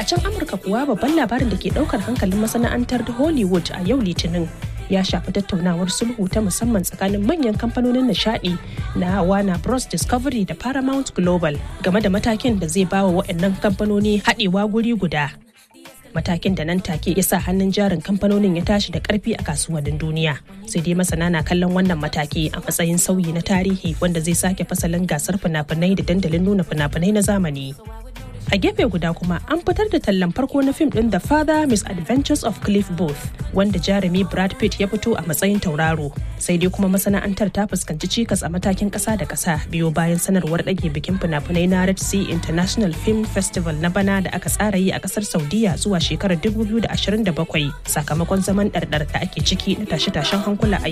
can amurka kuwa babban labarin da ke daukar hankalin masana'antar hollywood a yau litinin ya shafi tattaunawar sulhu ta musamman tsakanin manyan kamfanonin nishadi na Warner Bros Discovery da Paramount Global game da matakin da zai bawa waɗannan kamfanoni haɗewa guri guda. Matakin da nan take ya sa hannun jarin kamfanonin ya tashi da ƙarfi a kasuwannin duniya. Sai dai masana na kallon wannan mataki a matsayin sauyi na tarihi wanda zai sake fasalin gasar fina-finai da dandalin nuna fina-finai na zamani. a gefe guda kuma an fitar da tallan farko na fim din The Father Misadventures of Cliff Booth wanda jarumi Brad Pitt ya fito a matsayin tauraro sai dai kuma masana'antar ta fuskanci cikas a matakin kasa da kasa biyo bayan sanarwar ɗage bikin fina-finai na Red Sea International Film Festival na bana da aka tsara yi a kasar Saudiya zuwa shekarar 2027 sakamakon zaman ɗarɗar da ake ciki na tashe-tashen hankula a